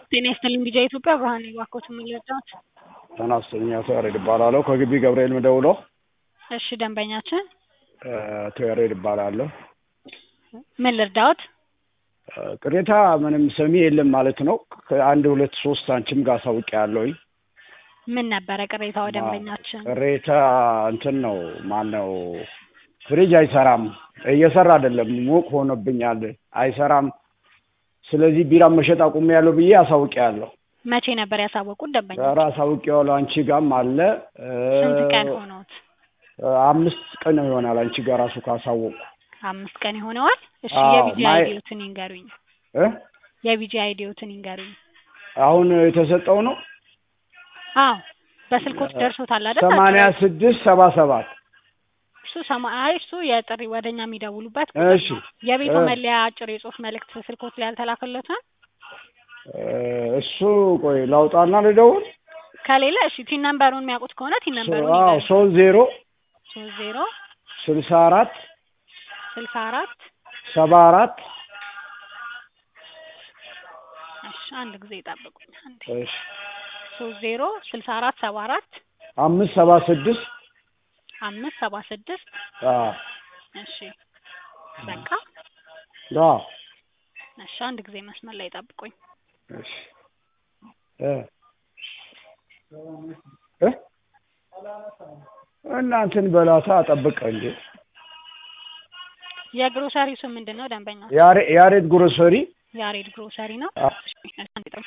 ጤና ይስጥልኝ ቢጃ ኢትዮጵያ ብርሃኔ ባኮት የምንለጫት ጤና ይስጥልኝ አቶ ያሬድ እባላለሁ ከግቢ ገብርኤል ምደውለው እሺ ደንበኛችን አቶ ያሬድ እባላለሁ ምን ልርዳዎት ቅሬታ ምንም ሰሚ የለም ማለት ነው ከአንድ ሁለት ሶስት አንቺም ጋር አሳውቂያለሁኝ ምን ነበረ ቅሬታው ደንበኛችን ቅሬታ እንትን ነው ማነው ፍሪጅ አይሰራም እየሰራ አይደለም ሞቅ ሆኖብኛል አይሰራም ስለዚህ ቢራ መሸጥ አቁሜያለሁ ብዬ አሳውቂያለሁ መቼ ነበር ያሳወቁት ደንበኛ ኧረ አሳውቄዋለሁ አንቺ ጋርም አለ ስንት ቀን ሆኖት አምስት ቀን ይሆናል አንቺ ጋር ራሱ ካሳወቁ አምስት ቀን ይሆነዋል እሺ አዎ፣ የቢጂ ማይ- አይዲዎትን ይንገሩኝ እ የቢጂ አይዲዎትን ይንገሩኝ አሁን የተሰጠው ነው አዎ በስልኮች ደርሶታል አይደል ሰማንያ ስድስት ሰባ ሰባት እሱ ሰማ- አይ እሱ የጥሪ ወደኛ የሚደውሉበት እሺ የቤቱ እ መለያ አጭር የጽሁፍ መልእክት ስልኮት ላይ ያልተላከለትም እ እሱ ቆይ ላውጣና ልደውል ከሌለ እሺ ቲን ነምበሩን የሚያውቁት ከሆነ ቲን ነምበሩን አዎ ይንገሩኝ ሶስት ዜሮ ሶስት ዜሮ ስልሳ አራት ስልሳ አራት ሰባ አራት እሺ አንድ ጊዜ ይጠብቁኝ አንዴ እሺ ሶስት ዜሮ ስልሳ አራት ሰባ አራት አምስት ሰባ ስድስት አምስት ሰባ ስድስት አዎ እሺ በቃ አዎ እሺ አንድ ጊዜ መስመር ላይ ጠብቁኝ እሺ እ እ እናንተን በላታ ጠብቀ እንዴ የግሮሰሪው ስም ምንድን ነው ደንበኛ ያሬ ያሬድ ግሮሰሪ ያሬድ ግሮሰሪ ነው አ- እሺ አንዴ ጠብቁኝ።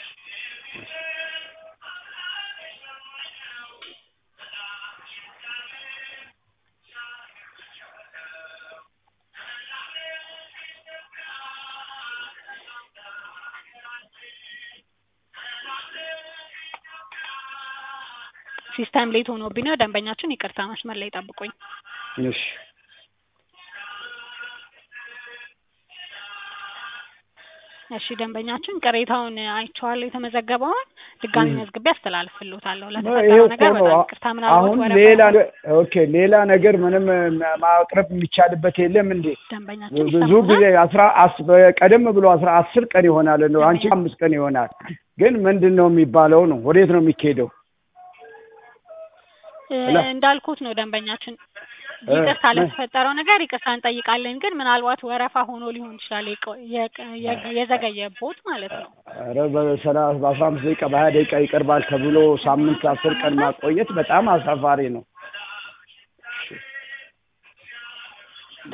ሲስተም ሌት ሆኖብኝ ነው ደንበኛችን ይቅርታ መስመር ላይ ጠብቁኝ እሺ እሺ ደንበኛችን ቅሬታውን አይቼዋለሁ የተመዘገበውን ድጋሚ ም። መዝግቤ አስተላልፍልዎታለሁ ይሄ ለተፈጠረው እኮ ነገር ነው በጣም ይቅርታ ምናልባት አሁን ወረፋ ሌላ ኦኬ ሌላ ነገር ምንም ማቅረብ የሚቻልበት የለም እንዴ ደንበኛችን ብዙ ይሰማዎታል? ጊዜ አስራ አስ- ቀደም ብሎ አስራ አስር ቀን ይሆናል እንደው አንቺ አምስት ቀን ይሆናል ግን ምንድን ነው የሚባለው ነው ወዴት ነው የሚካሄደው እ ሄሎ። እንዳልኩት ነው ደንበኛችን እ ይቅርታ ምን? ለተፈጠረው ነገር ይቅርታ እንጠይቃለን ግን ምናልባት ወረፋ ሆኖ ሊሆን ይችላል የቆ- የቀ- የገ- የዘገየቦት ማለት ነው ኧረ በሰላሳ በአስራ አምስት ደቂቃ በሀያ ደቂቃ ይቀርባል ተብሎ ሳምንት አስር ቀን ማቆየት በጣም አሳፋሪ ነው